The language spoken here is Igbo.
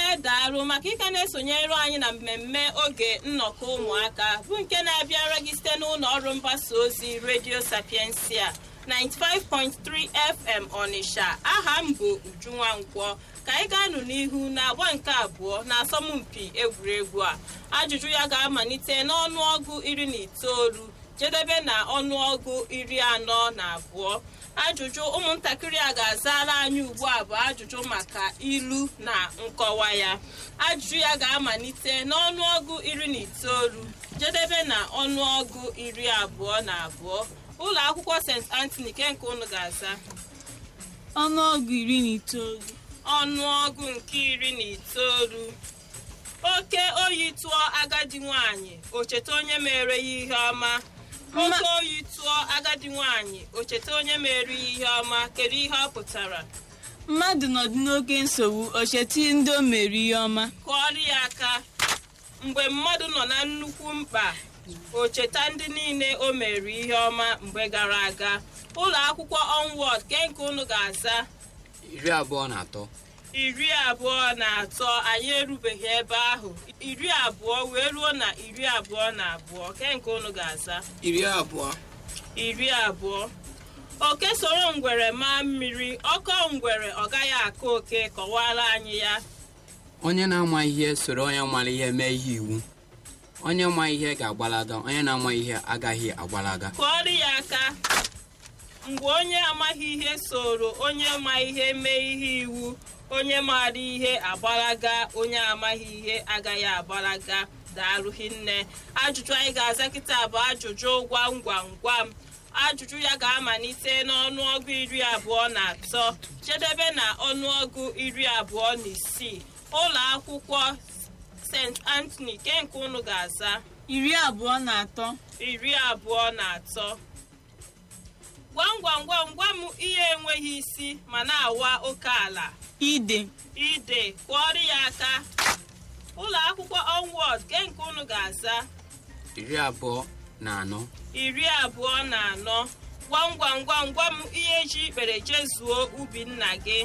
daalụ maka ịka na-esonyere anyị na mmemme oge nnọkọ ụmụaka bụ nke na-abịara gị site n'ụlọ ọrụ mgbasa ozi redio sapiensia 95.3 fm ọnịsha aha m bụ ujunwa nkwọ ka anyị ga-anụ n'ihu na-agba nke abụọ na asọmpi egwuregwu a ajụjụ ya ga-amalite n'ọnụọgụ iri na itoolu jedebe na ọnụọgụ iri anọ na abụọ ajụjụ ụmụntakịrị a ga-azara anyị ugbu a bụ ajụjụ maka ilu na nkọwa ya ajụjụ ya ga-amalite n'ọnụọgụ iri na itoolu jedebe na ọnụọgụ iri abụọ na abụọ ụlọ akwụkwọ st anthony nke nke unu ga-aza ọnụọgụ iri na itoolu ọnụọgụ nke iri na itoolu oke oyi tụọ agadi nwanyị o cheta onye mere ya ihe ọma oke oyi tụọ agadi nwanyị o cheta onye mere ya ihe ọma kedu ihe ọ pụtara mmadụ nọdụ n'oke nsogbu o cheta ndị o mere ihe ọma kụọrọ ya aka mgbe mmadụ nọ na nnukwu mkpa o cheta ndị niile o mere ihe ọma mgbe gara aga ụlọ akwụkwọ onward ke nke unu ga-aza iri abụọ na atọ iri abụọ na atọ anyị erubeghị ebe ahụ iri abụọ wee ruo na iri abụọ na abụọ ke nke unu ga-aza iri abụọ iri abụọ oke soro ngwere maa mmiri ọkọ ngwere ọ gaghị aka oke kọwara anyị ya onye na-ama ihe soro onye mara ihe mee ihe iwu onye ma ihe ga-agbalaga onye na-ama ihe agaghị agbalaga kụọrọ ya aka mgbe onye amaghị ihe soro onye ma ihe mee ihe iwu onye maara ihe agbalaga onye amaghị ihe agaghị agbalaga daalụ hinne ajụjụ anyị ga-aza kịta bụ ajụjụ gwam gwam gwam ajụjụ ya ga-amalite n'ọnụọgụ iri abụọ na atọ jedebe na ọnụọgụ iri abụọ na isii ụlọ akwụkwọ st anthony ke nke unu ga-aza iri abụọ na atọ iri abụọ na atọ gwam gwam gwam gwa m ihe enweghị isi ma na-awa oke ala ide ide kụọrọ ya aka ụlọ akwụkwọ onward ke nke unu ga-aza iri abụọ na anọ iri abụọ na anọ gwam gwam gwam gwa m ihe ji ikpere jezuo ubi nna gị